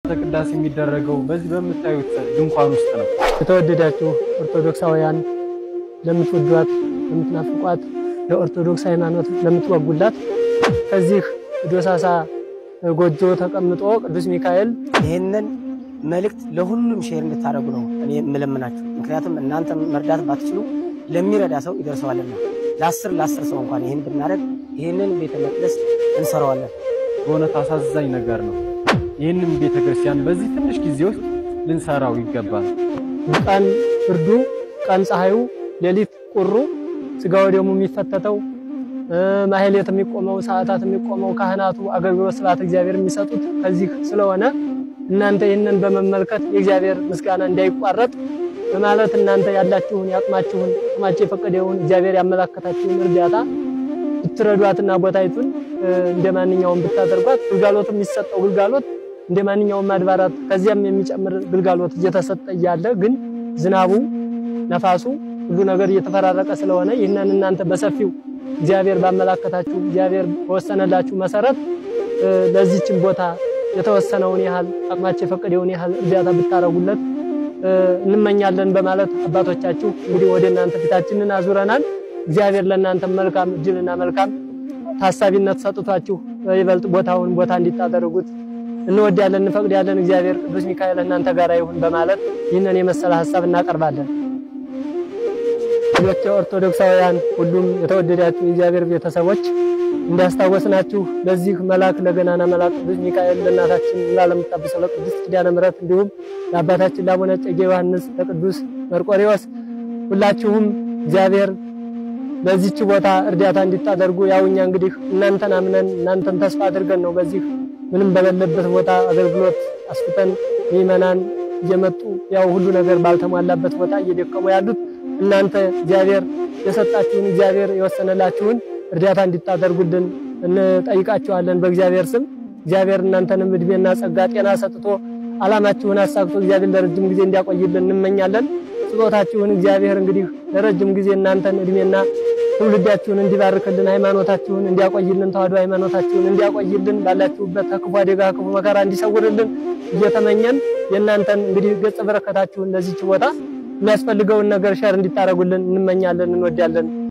ቅዳሴ የሚደረገው በዚህ በምታዩት ድንኳን ውስጥ ነው። የተወደዳችሁ ኦርቶዶክሳውያን ለምትወዷት፣ ለምትናፍቋት፣ ለኦርቶዶክስ ሃይማኖት ለምትወጉላት ከዚህ ዶሳሳ ጎጆ ተቀምጦ ቅዱስ ሚካኤል ይህንን መልእክት ለሁሉም ሼር እንድታደርጉ ነው እኔ የምለምናችሁ። ምክንያቱም እናንተ መርዳት ባትችሉ ለሚረዳ ሰው ይደርሰዋልና ለአስር ለአስር ሰው እንኳን ይህን ብናደርግ ይህንን ቤተ መቅደስ እንሰራዋለን። በእውነት አሳዛኝ ነገር ነው። ይህንም ቤተ ክርስቲያን በዚህ ትንሽ ጊዜ ውስጥ ልንሰራው ይገባል። ቀን ብርዱ፣ ቀን ፀሐዩ፣ ሌሊት ቁሩ፣ ስጋው ደግሞ የሚፈተተው ማህሌት የሚቆመው ሰዓታት የሚቆመው ካህናቱ አገልግሎት ስብሐተ እግዚአብሔር የሚሰጡት ከዚህ ስለሆነ እናንተ ይህንን በመመልከት የእግዚአብሔር ምስጋና እንዳይቋረጥ በማለት እናንተ ያላችሁን ያቅማችሁን አቅማችሁ የፈቀደውን እግዚአብሔር ያመላከታችሁን እርዳታ ብትረዷትና ቦታይቱን እንደ ማንኛውም ብታደርጓት ግልጋሎት የሚሰጠው ግልጋሎት እንደ ማንኛውም አድባራት ከዚያም የሚጨምር ግልጋሎት እየተሰጠ እያለ ግን ዝናቡ፣ ነፋሱ ሁሉ ነገር እየተፈራረቀ ስለሆነ ይህንን እናንተ በሰፊው እግዚአብሔር ባመላከታችሁ እግዚአብሔር በወሰነላችሁ መሰረት ለዚህችን ቦታ የተወሰነውን ያህል አቅማቸው የፈቀደውን ያህል እርዳታ ብታረጉለት እንመኛለን በማለት አባቶቻችሁ እንግዲህ ወደ እናንተ ፊታችንን አዙረናል። እግዚአብሔር ለእናንተ መልካም እድልና መልካም ታሳቢነት ሰጥቷችሁ ይበልጥ ቦታውን ቦታ እንዲታደርጉት እንወዳለን፣ እንፈቅዳለን። እግዚአብሔር ቅዱስ ሚካኤል እናንተ ጋር ይሁን በማለት ይህንን የመሰለ ሀሳብ እናቀርባለን። ሌሎች ኦርቶዶክሳውያን ሁሉም የተወደዳችሁ የእግዚአብሔር ቤተሰቦች እንዳስታወስናችሁ ለዚህ መልአክ ለገናና መልአክ ቅዱስ ሚካኤል ለእናታችን ላለምታብሰው ለቅድስት ኪዳነ ምሕረት እንዲሁም ለአባታችን ለአቡነ እጨጌ ዮሐንስ ለቅዱስ መርቆሬዎስ ሁላችሁም እግዚአብሔር በዚህች ቦታ እርዳታ እንዲታደርጉ ያው እኛ እንግዲህ እናንተን አምነን እናንተን ተስፋ አድርገን ነው በዚህ ምንም በሌለበት ቦታ አገልግሎት አስፍተን ምዕመናን እየመጡ ያው ሁሉ ነገር ባልተሟላበት ቦታ እየደከሙ ያሉት እናንተ እግዚአብሔር የሰጣችሁን እግዚአብሔር የወሰነላችሁን እርዳታ እንዲታደርጉልን እንጠይቃችኋለን። በእግዚአብሔር ስም እግዚአብሔር እናንተንም እድሜና ጸጋ ጤና ሰጥቶ ዓላማችሁን አሳክቶ እግዚአብሔር ለረጅም ጊዜ እንዲያቆይልን እንመኛለን። ስጦታችሁን እግዚአብሔር እንግዲህ ለረጅም ጊዜ እናንተን እድሜና ትውልዳችሁን እንዲባርክልን ሃይማኖታችሁን እንዲያቆይልን ተዋህዶ ሃይማኖታችሁን እንዲያቆይልን ባላችሁበት ከክፉ አደጋ ክፉ መከራ እንዲሰውርልን እየተመኘን የእናንተን እንግዲህ ገጸ በረከታችሁን ለዚች ቦታ የሚያስፈልገውን ነገር ሸር እንዲታረጉልን እንመኛለን፣ እንወዳለን።